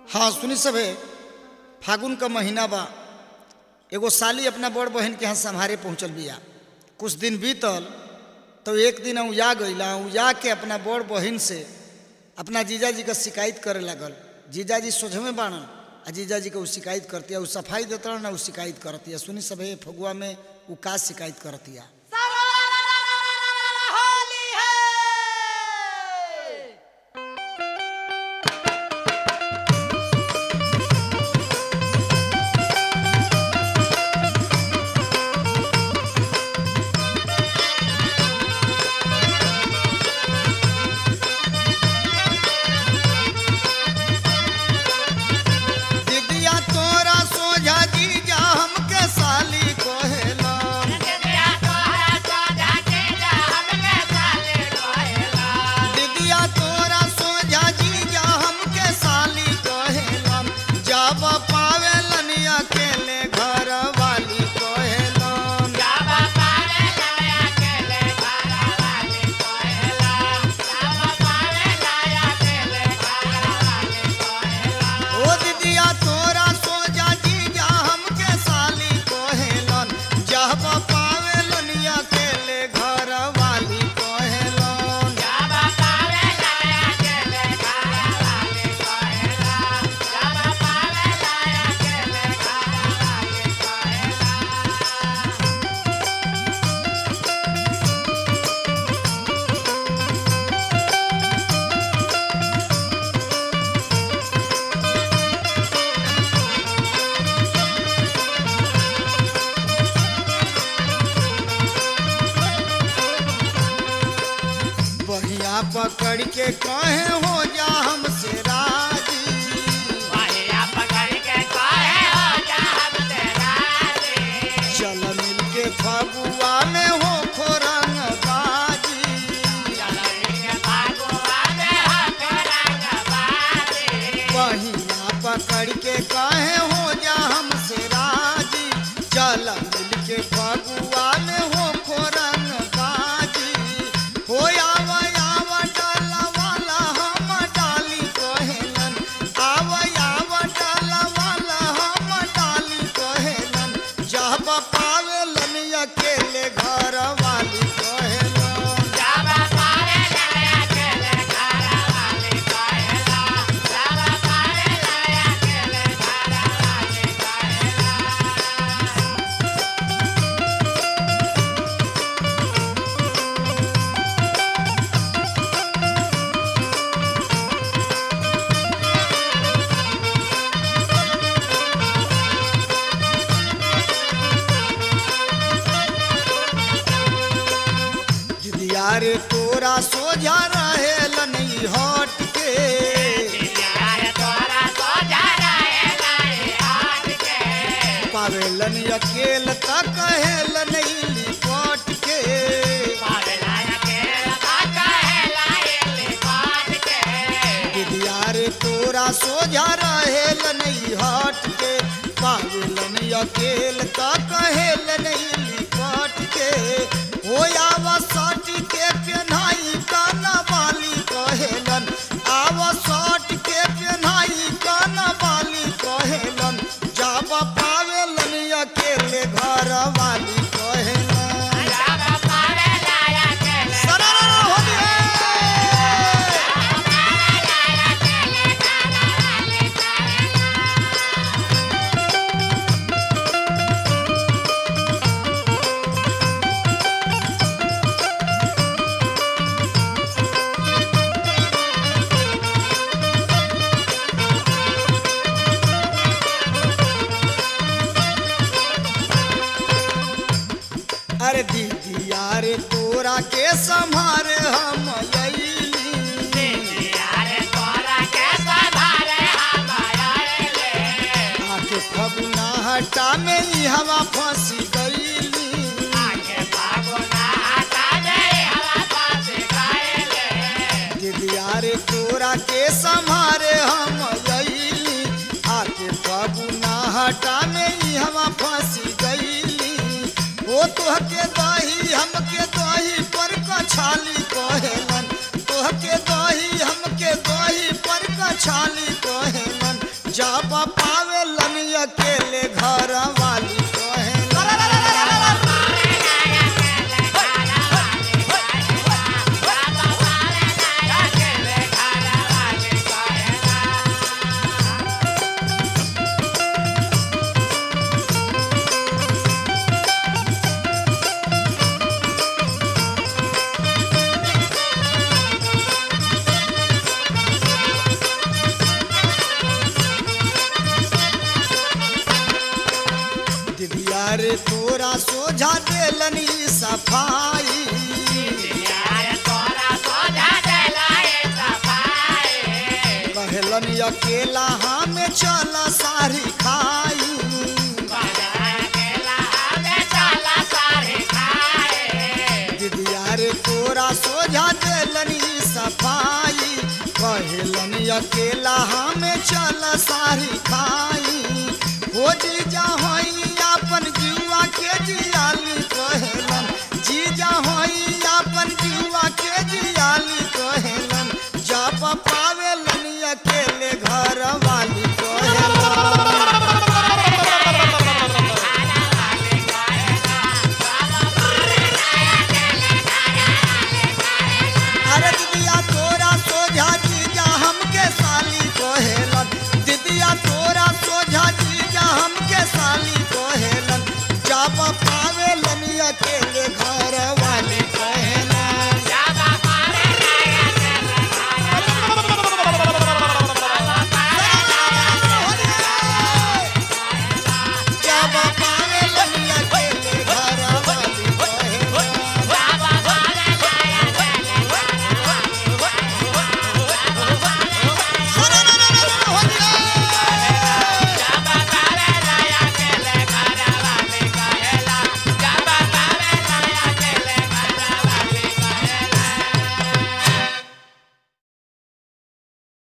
हाँ सुनी सबे फागुन का महीना बा एगो साली अपना बड़ बहन के यहाँ सम्हारे पहुँचल बिया कुछ दिन बीतल तो एक दिन उजा गईला उजा के अपना बड़ बहन से अपना जीजाजी का शिकायत करे लगल जीजाजी सोझमे बाणन आ जीजाजी के उ शिकायत करतिया उ सफाई देता ना उ शिकायत करतिया सुनी सबे फगुआ में उ का शिकायत करतिया होली है दीदिया तोरा सोझा जीजा हमके साली कोहेला दीदिया तोरा सोझा जीजा हमके साली कोहेला जब पावेलन अकेले घर वाली कोहेला ओ दीदिया तोरा सोझा जीजा हमके साली कोहेलन जब पावेलन अकेले घर वाली कोहेलन बहिया पकड़ के कहे हो जा हमसे राजी चल मिल के फगुआ में हो खोरंग बाजी बहिया पकड़ के कहे हो जा हमसे राजी चल मिल के फगुआ में हो खोरंग बाजी हो आव आव डाला वाला हम डाली कहेलन आव आव डाला वाला हम डाली कहेलन जब पावेलन अकेले घर वाली कहेलन दिदिया रे तोरा सोझा रहेलन ई हट के पावेलन अकेल त कहेलन ई लिपट के दिदिया रे तोरा सोझा रहेलन ई हट के पावेलन अकेल त कहेलन ई लिपट के हो आव सट के पेन्हाई काना बाली कहेलन आव सट के पेन्हाई काना बाली कहेलन जब पावेलन अकेले घर वाली कहेलन सरारा होली है अरे दीदी यारे तोरा के संभारे हम अइली आके फगुना हटा में ई हवा फंसी गईली दीदी यारे तोरा के संभारे हम अइली आके फगुना हटा में ई हवा फंसी गईली ओ तोहके दही हमके दही पर कछाली कहेलन तोहके दही हमके दही पर कछाली कहेलन अकेले घर वाली कहेलन दिदिया रे तोरा सोझा देलनी सफाई कहलन अकेला हमें चल सारी खाई दिदिया रे तोरा सोझा देलनी सफाई कहलन अकेला हमें चल सारी खाई हो जीजा होई अपन जुआ के जियाली कहलन जीजा होई अपन जुआ के जियाली कहलन जब पावेलन अकेले घर वाली कहलन अरे दिदिया तोरा सोझा जीजा हमके साली कोहेलन दिदिया तोरा सोझा जीजा हमके साली कोहेलन जब पावेलन अकेले घर